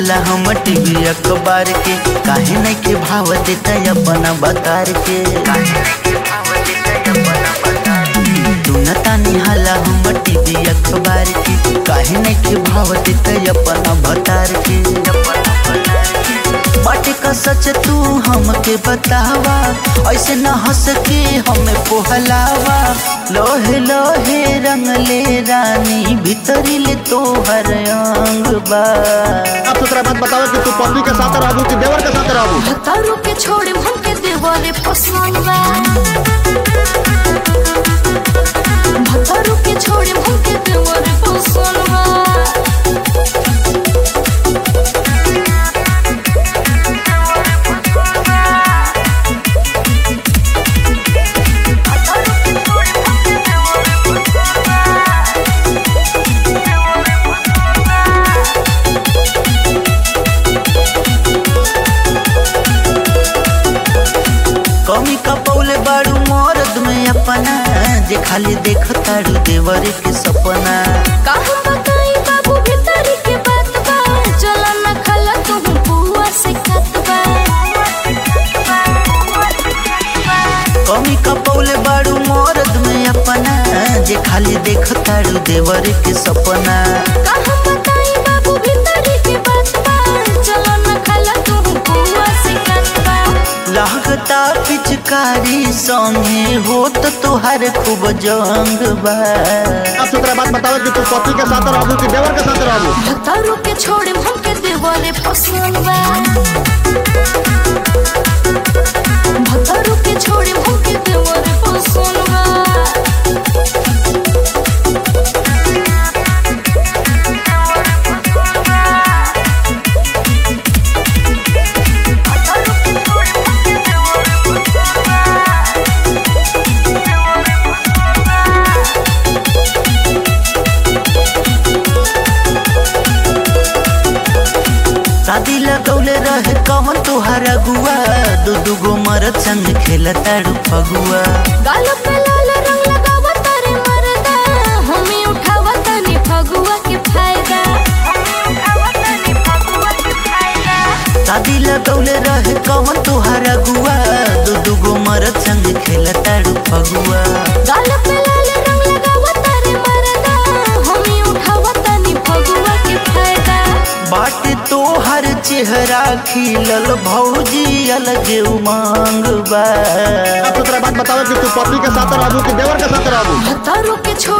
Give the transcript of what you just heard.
हाला हम टीवी अखबार के काहे नहीं के भाव देता अपना बतार के तू न तानी हाला हम टीवी अखबार के काहे नहीं के भाव देता अपना बतार के बाटे का सच तू हमके बतावा ऐसे न हंस के हमें पोहलावा लोहे लोहे रंग ले रानी भीतरी ले तोहर अंग बा अब दूसरा बात बताओ कि तू पत्नी के साथ रहबू कि देवर के साथ रहबू भतारू के छोड़े हमके देवरे पसंद बा भतारू के छोड़े हमके देवरे पसंद बा कमी कपौले बाड़ू मरद में अपना जे खाली देख ताड़ू देवर के सपना का हम बताई बाबू भीतरी के बात बा चला न खला तू बुआ से खत बा कमी कपौले बाड़ू मरद में अपना जे खाली देख ताड़ू देवर के सपना का हम बताई बाबू भीतरी के बात बा चला न खला तू बुआ से खत बा लागता पिचकारी संगे होत तोहार खूब जंग बा अब दूसरा बात बताओ कि तू पत्नी के साथ रहबू कि देवर के साथ रहबू भतारू के छोड़े हमके देवरे पसंद बा भतारू के छोड़े हमके देवरे पसंद बा शादी लगौले रहे कौन तोहार अगुआ दू दू गो मरद संग खेलताड़ू फगुआ गाल पे लाल रंग लगावा तारे मरदा हमें उठावा तनी फगुआ के फायदा शादी लगौले रहे कौन तोहार अगुआ दू दू गो मरद संग खेलताड़ू फगुआ गाल पे लाल रंग लगावा तारे मरदा हमें उठावा तनी फगुआ के फायदा बाट तोहर चेहरा खिलल भौजी अलग उमंग बा अब दूसरा बात बताओ कि तू पत्नी के साथ रहबू कि देवर के साथ रहबू भतारू के छोड़